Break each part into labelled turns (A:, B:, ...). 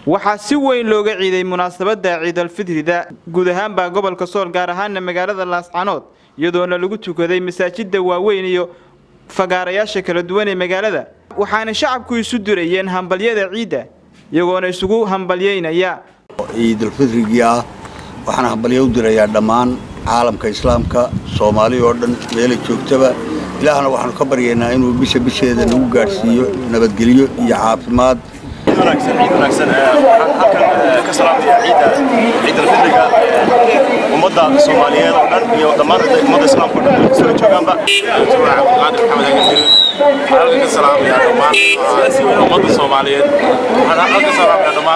A: waxaa si weyn looga ciiday munaasabadda ciidalfitrida guud ahaanbaa gobolka sool gaar ahaana magaalada laascanood iyadoona lagu tukaday masaajida waaweyn iyo fagaarayaasha kala duwan ee magaalada waxaana shacabku isu durayeen hambalyada ciidda iyagoona isugu hambalyeynaya
B: ciidulfitrigii ah waxaan hambalyo u dirayaa dhammaan caalamka islaamka soomaali oo dhan meelay joogtaba ilaahna waxaanu ka baryaynaa inuu bisha bisheeda nagu gaadhsiiyo nabadgelyo iyo caafimaad
C: wanaagsan ciid wanaagsan waxaan halkan ka salaamaya ciidda ciidulfitriga ummadda soomaaliyeed oo dhan iyo dhammaan ummadda islaamka oo dhan meel kastoo joogaanba
D: cabdiqaadir maxamed agadirin waxaan halkan ka salaamayaa dhammaan ummadda soomaaliyeed waxaan halkan ka salaamayaa dhammaan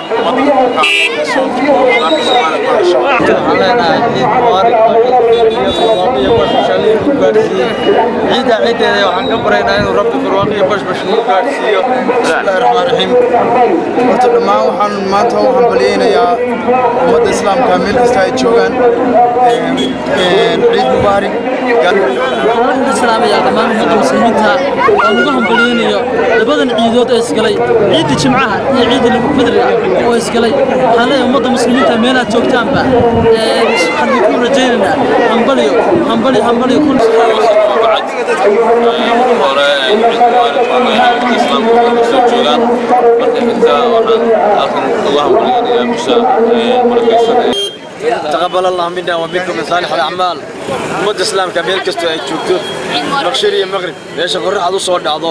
E: waxaan leenahay ciid mubaarak oo ciidkeena iyo barwaaqo iyo bashbash lagu gaadhsiiyey ciidda ciiddeeda waxaan ka baraynaa inuu rabbi barwaaqo iyo bashbash lagu gaadhsiiyo bismillahi raxmaan raxiim horta dhammaan waxaan maanta u hambalyeynayaa ummadda islaamka meel kasta ay joogaan ciid mubaarak
F: waxaan ka salaamayaa dhammaan ummadda muslimiinta oo nagu hambalyeynayo labadan ciidood ee isgalay ciidda jimcaha iyo ciidda fidriga oo isgalay waxaan leeyahay ummadda muslimiinta meelaad joogtaanba waxaan ku rajaynaynaa hambalyo hambalyo hambalyo kun
D: hore islaamka soo joogaan marka xigta waxaan halkan uga hambalyeynayaa bisha barakaysan
E: تقبل الله منا ومنكم من صالح الاعمال ummadda islaamka meel kastoo ay joogto maqshir iyo maqrib meesha qorraxaad u soo dhacdo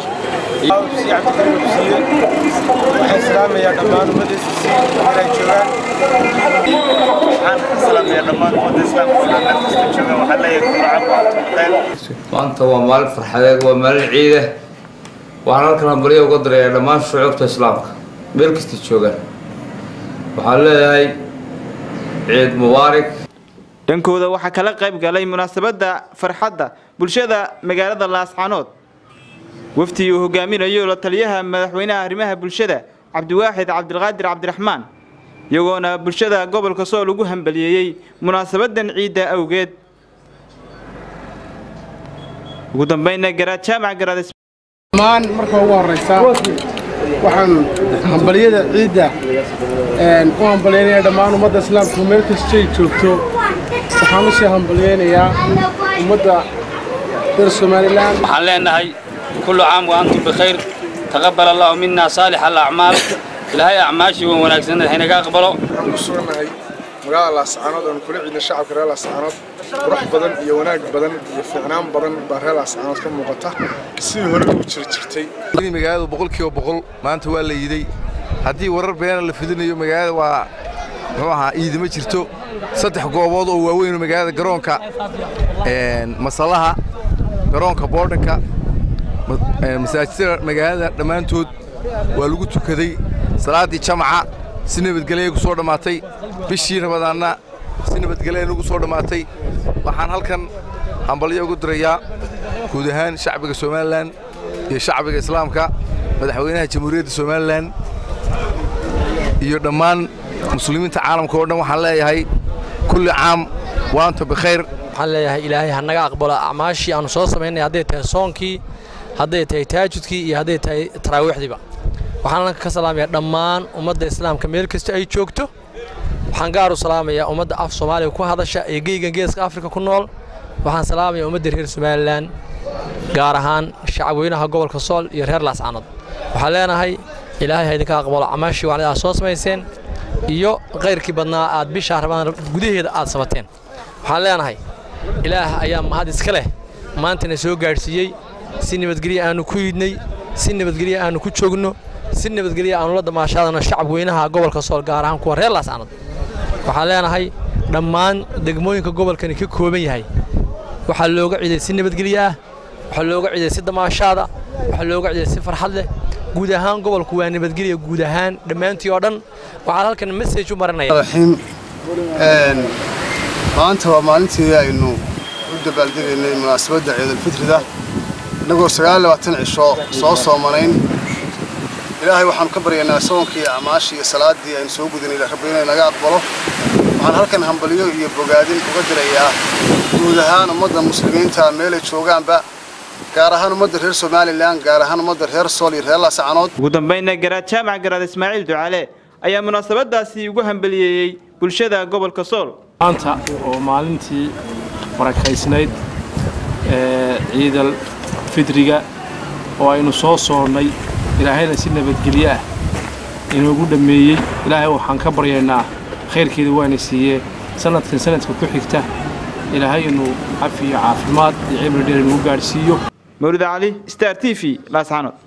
G: waxaan salaamayaa dhammaan ummaddiisa meel ay joogaan
C: waxaan ka salaamayaa dhammaan ummadda islaamka oo dhan meel kastoo joogaan waxaan leeyahay kullu caam wa antum bikhair
H: maanta waa maalin farxadeed waa maalin ciide waxaan halkan hambalyo uga dirayaa dhammaan shucuubta islaamka meel kasta joogaan waxaan leeyahay ciid mubaarak
A: dhankooda waxaa kala qayb galay munaasabadda farxadda bulshada magaalada laascanood wafdi uu hogaaminayo la taliyaha madaxweynaha arrimaha bulshada cabdiwaaxid cabdilqaadir cabdiraxmaan iyagoona bulshada gobolka sool ugu hambaliyeeyey munaasabadan ciidda awgeed ugu dambayna garaad jaamac garaad
G: dhammaan marka ugu horraysa waxaan hambalyada ciidda u hambalyaynayaa dhammaan ummadda islaamka meel kastay joogto waxaan u sii hambalyaynayaa ummadda reer somalilan
E: waxaan leenahay kullu caam wa antum bikhayr taqabbal allahu minna saalix alacmaal ilaahay acmaashii wan wanaagsan haynaga aqbalo
G: waxaan ku sugannahay magaalada laascaanood oon kula ciidna shacabka reer laascaanood qurux badan iyo wanaag badan iyo fiicnaan badan baa reer laascaanood ka muuqata sidii hore ugu jiri jirtay
I: magaaladu boqolkiiba boqol maanta waa la yiiday haddii warar beena la fidinayo magaalada waa muxuu ahaa iidi ma jirto saddex goobood oo waaweyn magaalada garoonka masalaha garoonka boodhanka masaajidada magaalada dhammaantood waa lagu tukaday salaaddii jamaca si nabadgelya ku soo dhammaatay bishii rabadaanna si nabadgelya nagu soo dhammaatay waxaan halkan hambalyo ugu dirayaa guud ahaan shacbiga somalilan iyo shacbiga islaamka madaxweynaha jamhuuriyadda somalilan iyo dhammaan muslimiinta caalamka oo dhan waxaan leeyahay kulli caam waanta bikhayr
F: waxaan leeyahay ilaahay ha naga aqbalo acmaashii aanu soo samaynay hadday tahay soonkii hadday tahay taajudkii iyo hadday tahay taraawiixdiiba waxaan halka ka salaamayaa dhammaan ummadda islaamka meel kasta ay joogto waxaan gaar u salaamayaa ummadda af soomaaliga ku hadasha ee geygan geeska afrika ku nool waxaan salaamayaa ummadda reer somalilan gaar ahaan shacabweynaha gobolka sool iyo reer laascanood waxaan leenahay ilaahay ha idinka aqbalo camaashii wacnida aad soo samayseen iyo kayrkii badnaa aad bishaa rabaan gudaheeda aad samateen waxaan leenahay ilaah ayaa mahad iska leh maantana soo gaadhsiiyey si nabadgelya aanu ku yidhnay si nabadgelya aanu ku joogno si nabadgelya aanu la damaashaadano shacab weynaha gobolka sool gaar ahaan kuwa reer laascanood waxaan leenahay dhammaan degmooyinka gobolkani ka kooban yahay waxaa looga ciiday si nabadgelye ah waxaa looga ciiday si damaashaada waxaa looga ciiday si farxad leh guud ahaan gobolku waa nabadgelya guud ahaan dhammaantii oo dhan waxaan halkan message u marinaya
G: maanta waa maalintii aynu u dabaaldegaynay munaasabadda ciidulfitrida innagoo sagaal labaatan cisho soo soomanayn ilaahay waxaanu ka baryaynaa soonkii iyo acmaashii iyo salaaddii aynu soo gudanay rabbi inay naga aqbalo waxaan halkan hambalyo iyo bogaadin uga dirayaa guud ahaan ummadda muslimiinta meelay joogaanba gaar ahaan ummadda reer somalilan gaar ahaan ummadda reer sool iyo reer laascanood
A: ugu dambayna garaad jaamac garaad ismaaciil ducaale ayaa munaasabadaasi ugu hambaliyeeyey bulshada gobolka sool
J: maanta oo maalintii barakaysnayd ee ciidal fidriga oo aynu soo soonnay ilaahayna si nabadgelyo ah inoogu dhammeeyey ilaahay waxaan ka baryaynaa khayrkeeda waana siiyee sanadkan sanadka ku xigta ilaahay inuu cafi iyo caafimaad iyo cibri dheer inagu gaadhsiiyo
A: mawlid cali star t v laascaanood